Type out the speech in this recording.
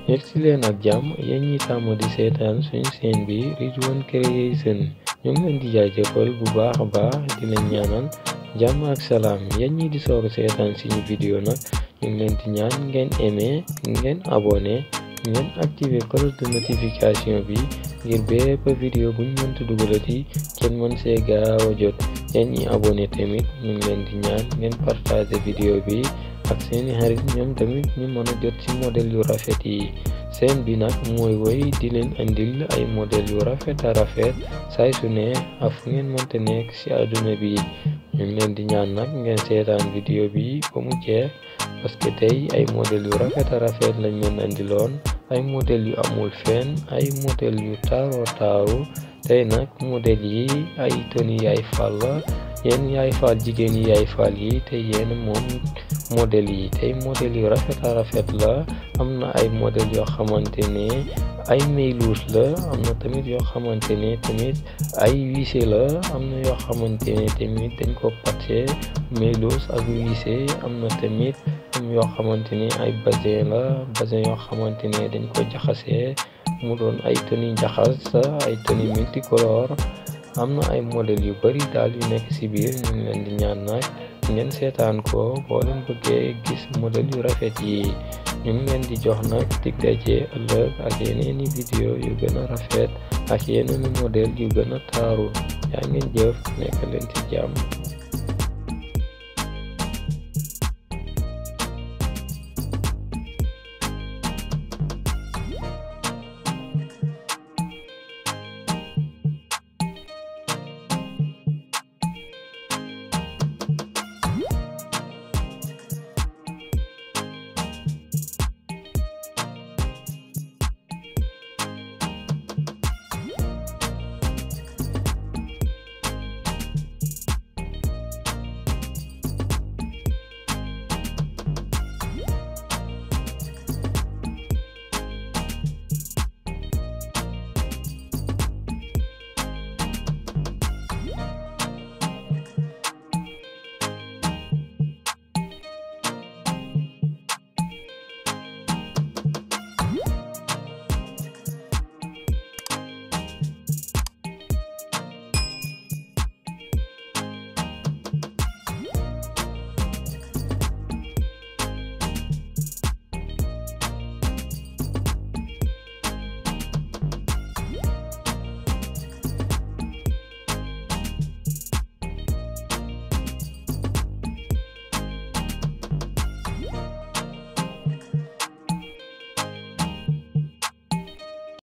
yegg si leen ak jàmm yéen ñi tàmm di seetaan suñu chaîne bi Ridwan Creation ñu ngi leen di jaajëfal bu baax a baax di leen ñaanal jàmm ak salaam yéen ñi di soog seetaan suñu vidéo nag ñu ngi leen di ñaan ngeen aimé ngeen abonné ngeen activé cloche de notification bi ngir bépp vidéo buñ mënti dugalati kenn mën see gaaw a jot yéen ñi abonné tamit ñu ngi leen di ñaan ngeen partagé vidéo bi ak seeni xarit ñoom tamit ñu mën a jot ci modèle yu rafet yi seen bi nag mooy woy di leen andil ay modèle yu rafet a rafet saay su ne ak fu ngeen mënta nekk ci àdduna bi ñu ngi leen di ñaan nag ngeen seetaan vidéo bi ba mu jeex parce que tey ay modèle yu rafet a rafet lañ leen andiloon ay modèle yu amul fenn ay modèle yu taaro taaru tey nag modèle yi ay toni yaay fal la yéen yaay fal jigéen yi yaay fal yi te yéen moom modèle yi tey modèle yu rafet a rafet la am na ay modèle yoo xamante ne ay mayluus la am na tamit yoo xamante ne tamit ay wissé la am na yoo xamante ne tamit dañ ko patché mayluus ak wissé am na tamit am yoo xamante ne ay basin la basin yoo xamante ne dañ ko jaxasee mu doon ay toni jaxas ay toni multicolore am na ay modèle yu bari daal yu nekk ci biir ñu ngi leen di ñaan nag ngeen seetaan ko boo leen bëggee gis modèle yu rafet yi ñu ngi leen di jox nag dig daje ëllëg ak yeneeni vidéo yu gën a rafet ak yeneeni modèle yu gën a taaru yaa ngeen jëf nekk leen ci jàmm